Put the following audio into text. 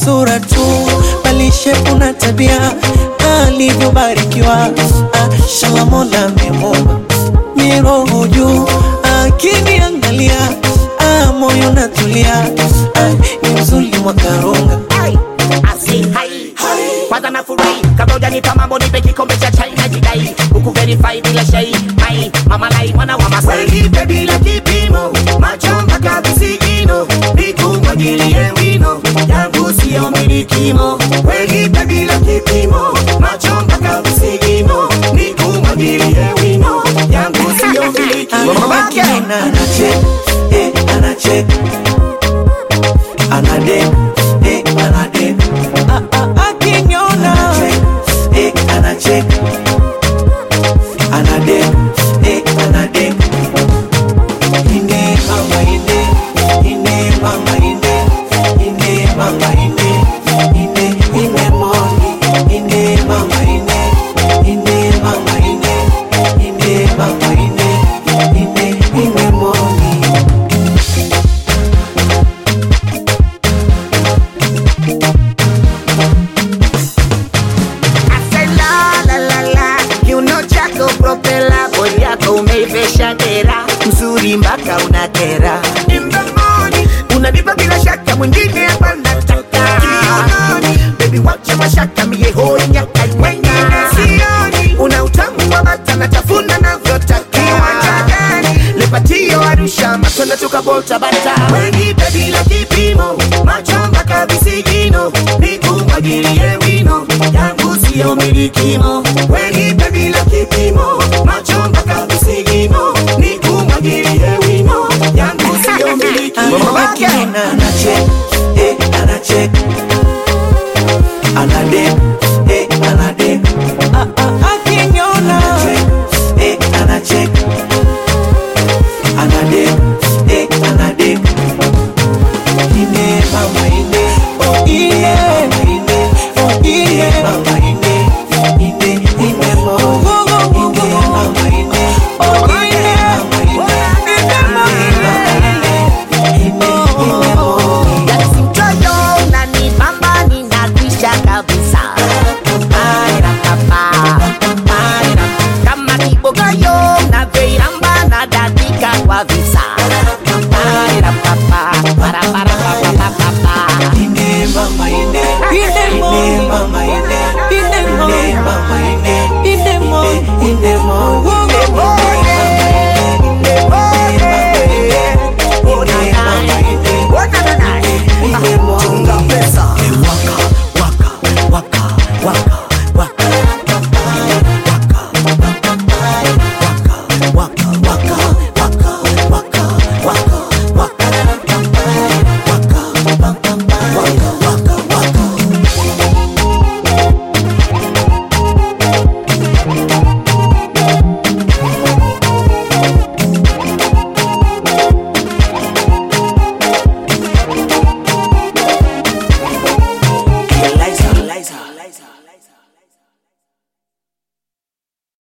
sura tu, bali shepu na tabia alivyobarikiwa. Ah, shala Mola amemuumba miroho juu, akiniangalia ah, moyo natulia, ah, ni mzuri mwakarunga Ai, asi, hai. kwanza nafurahi kabla hujanipa mambo nipe kikombe cha chai na jidai huku verify bila shai mai mama lai mwana wa masai Welipe bila kipimo, macho mpaka visigino, nikumwagilie wino, yangu siyo milikimo. Welipe bila kipimo, macho mpaka visigino, nikumwagilie wino, yangu siyo milikimo. Akina anachek eh, anachek anadek eh, anadek ah, ah, akiniona anachek eh, anachek anadek eh, anadek ine mama ine ine mama ine ine mama ine ine ine moni ine mama ine ine mama ine ine mama ine ine ine moni Ase la la la la kiuno chako propela bodi yako umeivesha dera mzuri mpaka unakera In the morning, unanipa bila shaka mwingine hapa nataka Kiunoni. bebi wacha mashaka mie hoi nyaka wengine sioni, una utamu wa bata natafuna navyotaka Kiwanja gani? lepatio arusha matunda tukabota bata Welipe bila kipimo, macho mpaka visigino, nikumwagilie wino, yangu siyo milikimo. Welipe bila kipimo, macho mpaka visigino, nikumwagilie wino, yangu siyo milikimo. akina anachek eh, anachek anadek eh, anadek ah, ah, akiniona anachek eh, anachek anadek eh, anadek ine mama ine